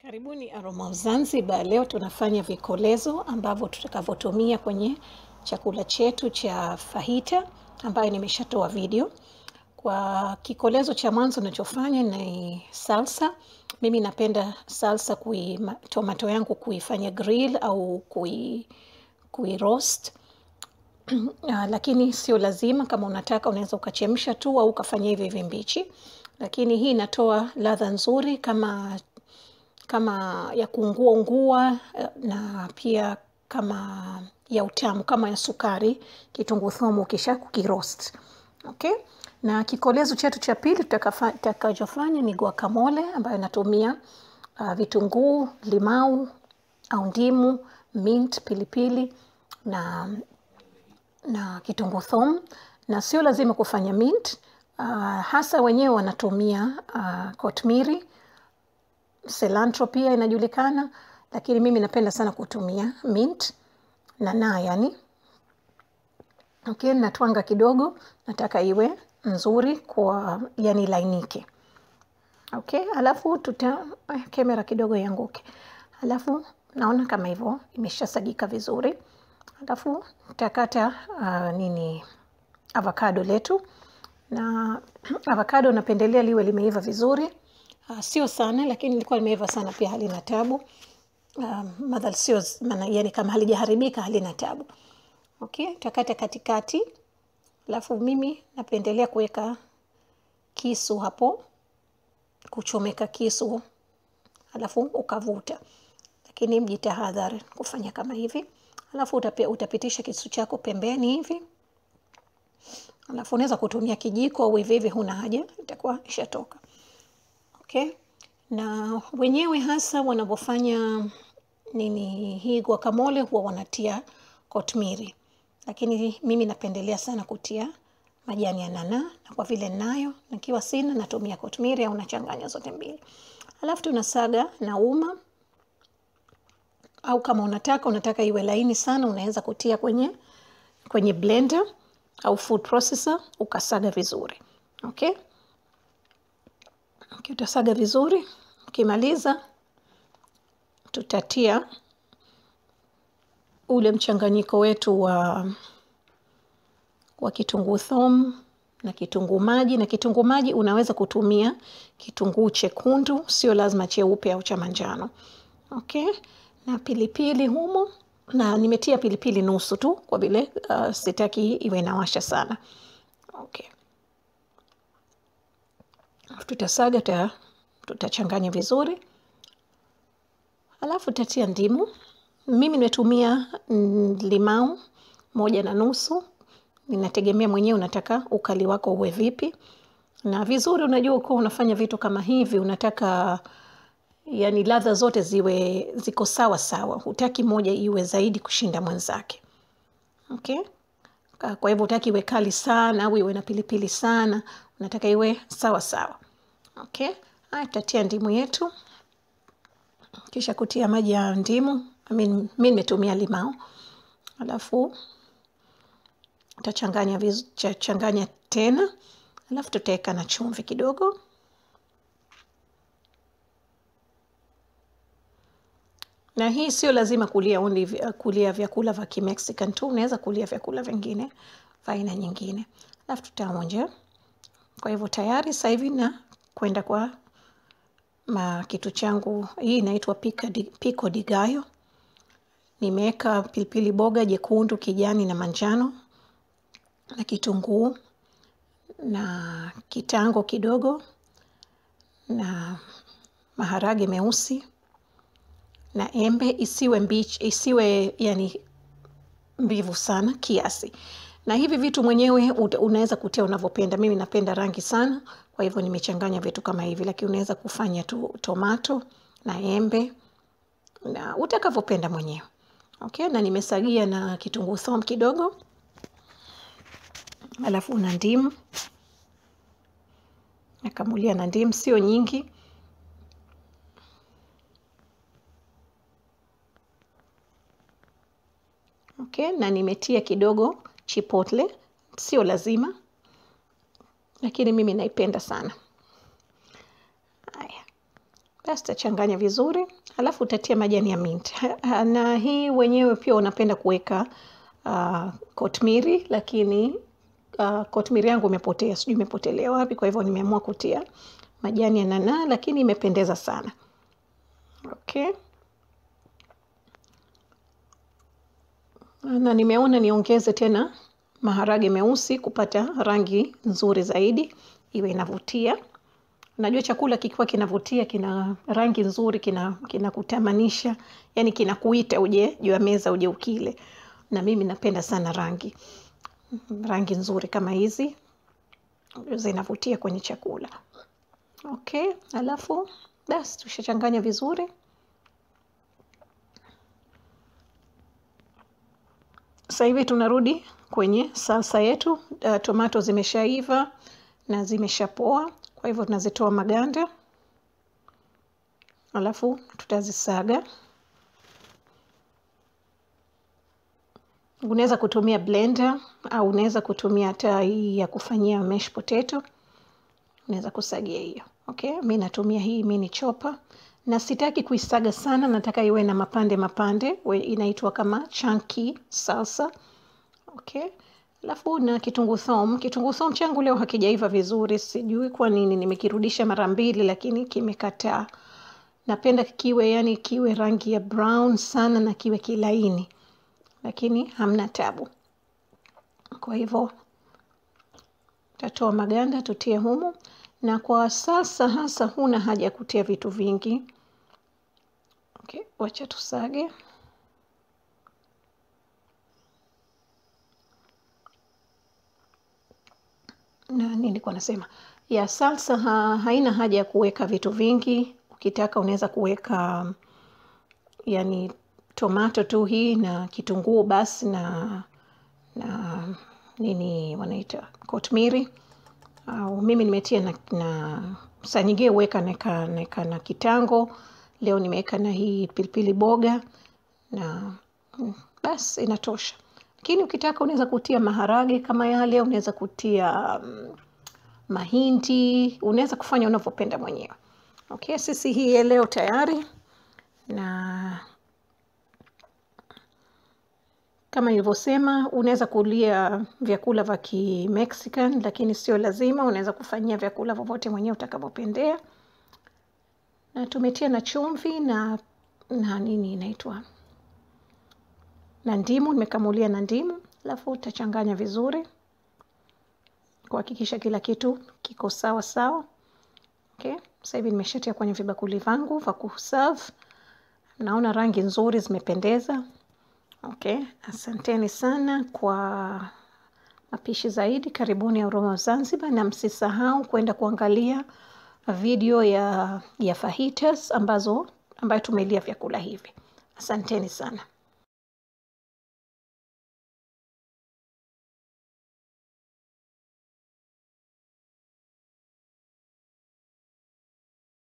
Karibuni Aroma of Zanzibar. Leo tunafanya vikolezo ambavyo tutakavyotumia kwenye chakula chetu cha fajita ambayo nimeshatoa video. Kwa kikolezo cha mwanzo nachofanya ni salsa. Mimi napenda salsa kui, ma- tomato yangu kuifanya grill au kui, kui roast. Ah, lakini sio lazima. Kama unataka unaweza ukachemsha tu au ukafanya hivi hivi mbichi, lakini hii inatoa ladha nzuri kama kama ya kuungua ungua eh, na pia kama ya utamu kama ya sukari, kitunguu thomu ukisha kukiroast. Okay? Na kikolezo chetu cha pili tutakafa- tutakachofanya ni guacamole ambayo natumia uh, vitunguu, limau au ndimu, mint, pilipili na na kitunguu thomu, na sio lazima kufanya mint. Uh, hasa wenyewe wanatumia uh, kotmiri cilantro pia inajulikana, lakini mimi napenda sana kutumia mint na na yani. Okay, natwanga kidogo, nataka iwe nzuri kwa yani lainike. Okay, alafu tuta eh, kamera kidogo ianguke. Alafu naona kama hivyo imeshasagika vizuri. Alafu tutakata uh, nini avocado letu na avocado napendelea liwe limeiva vizuri. Uh, sio sana lakini ilikuwa limeiva sana pia halina tabu. Um, madhal sio maana yani kama halijaharibika halina tabu. Okay, tutakata katikati. Alafu mimi napendelea kuweka kisu hapo, kuchomeka kisu alafu ukavuta, lakini mjitahadhari kufanya kama hivi. Alafu utape, utapitisha kisu chako pembeni hivi, alafu unaweza kutumia kijiko au hivi hivi, huna haja, itakuwa ishatoka. Okay, na wenyewe hasa wanavyofanya nini hii guacamole huwa wanatia kotmiri, lakini mimi napendelea sana kutia majani ya nana, na kwa vile nayo nikiwa sina natumia kotmiri au nachanganya zote mbili. Alafu tunasaga na uma au kama unataka unataka iwe laini sana, unaweza kutia kwenye kwenye blender au food processor ukasaga vizuri. Okay, okay utasaga vizuri. Ukimaliza tutatia ule mchanganyiko wetu wa wa kitunguu thomu na kitunguu maji. Na kitunguu maji unaweza kutumia kitunguu chekundu, sio lazima cheupe au cha manjano. Okay, na pilipili humo, na nimetia pilipili nusu tu kwa vile uh, sitaki iwe inawasha sana. Okay, tutasaga tuta, tutachanganya vizuri, alafu tutatia ndimu. Mimi nimetumia mm, limau moja na nusu. Ninategemea mwenyewe unataka ukali wako uwe vipi, na vizuri, unajua ukiwa unafanya vitu kama hivi unataka yani ladha zote ziwe ziko sawa sawa, hutaki moja iwe zaidi kushinda mwenzake. Okay, Ka- kwa hivyo hutaki iwe kali sana au iwe na pilipili sana, unataka iwe sawa sawa. Okay, haya tutatia ndimu yetu, kisha kutia maji ya ndimu. I mean, mi nimetumia limao, alafu utachanganya viz- cha- changanya tena, alafu tutaweka na chumvi kidogo. na hii sio lazima kulia only vya- kulia vyakula vya Kimexican tu, unaweza kulia vyakula vingine vya aina nyingine, alafu tutaonja. Kwa hivyo tayari sasa hivi na kwenda kwa ma kitu changu. Hii inaitwa pica di, pico di gallo. Nimeweka pilipili boga jekundu, kijani na manjano na kitunguu na kitango kidogo na maharage meusi na embe, isiwe mbichi, isiwe yani mbivu sana kiasi. Na hivi vitu mwenyewe uta- unaweza kutia unavyopenda. Mimi napenda rangi sana, kwa hivyo nimechanganya vitu kama hivi, lakini unaweza kufanya tu tomato na embe na utakavyopenda mwenyewe. Okay, na nimesagia na kitunguu thomu kidogo, alafu na ndimu nakamulia na ndimu, sio nyingi. Okay, na nimetia kidogo chipotle, sio lazima, lakini mimi naipenda sana. Haya, Basi tachanganya vizuri, alafu utatia majani ya mint. Na hii wenyewe pia unapenda kuweka uh, kotmiri, lakini uh, kotmiri yangu imepotea, sijui imepotelea wapi, kwa hivyo nimeamua kutia majani ya nanaa, lakini imependeza sana. Okay. Na nimeona niongeze tena maharage meusi kupata rangi nzuri zaidi, iwe inavutia. Najua chakula kikiwa kinavutia, kina rangi nzuri, kina kinakutamanisha, yani kinakuita uje juu ya meza uje ukile. Na mimi napenda sana rangi rangi nzuri kama hizi zinavutia kwenye chakula. Okay, alafu basi tushachanganya vizuri. Sasa hivi tunarudi kwenye salsa yetu. Uh, tomato zimeshaiva na zimeshapoa, kwa hivyo tunazitoa maganda, alafu tutazisaga. Unaweza kutumia blender au unaweza kutumia hata hii ya kufanyia mashed potato, unaweza kusagia hiyo. Okay, mi natumia hii mini chopper na sitaki kuisaga sana, nataka iwe na mapande mapande, inaitwa kama chunky salsa. Okay, alafu na kitunguu thomu. Kitunguu thomu changu leo hakijaiva vizuri, sijui kwa nini, nimekirudisha mara mbili lakini kimekataa. Napenda kiwe yani kiwe rangi ya brown sana na kiwe kilaini, lakini hamna tabu. Kwa hivyo tatoa maganda tutie humu, na kwa sasa hasa huna haja ya kutia vitu vingi. Okay, wacha tusage. Na nini nilikuwa nasema ya salsa ha, haina haja ya kuweka vitu vingi. Ukitaka unaweza kuweka yani tomato tu hii na kitunguu basi na na nini wanaita kotmiri au mimi nimetia na, na saa nyingine huweka naeka naeka na kitango. Leo nimeweka na hii pilipili boga na basi inatosha. Lakini ukitaka unaweza kutia maharage kama yale, unaweza kutia um, mahindi, unaweza kufanya unavyopenda mwenyewe. Okay, sisi hii ya leo tayari, na kama nilivyosema, unaweza kulia vyakula vya Kimexican, lakini sio lazima. Unaweza kufanyia vyakula vyovyote mwenyewe utakavyopendea. Na tumetia na chumvi na na nini inaitwa na ndimu, nimekamulia na ndimu, alafu utachanganya vizuri kuhakikisha kila kitu kiko sawa sawa. Okay, sasa hivi nimeshatia kwenye vibakuli vangu vya kuserve. Naona rangi nzuri zimependeza. Okay, asanteni sana kwa mapishi zaidi. Karibuni Aroma Zanzibar, na msisahau kwenda kuangalia video ya, ya fajitas ambazo ambayo tumelia vyakula hivi. Asanteni sana.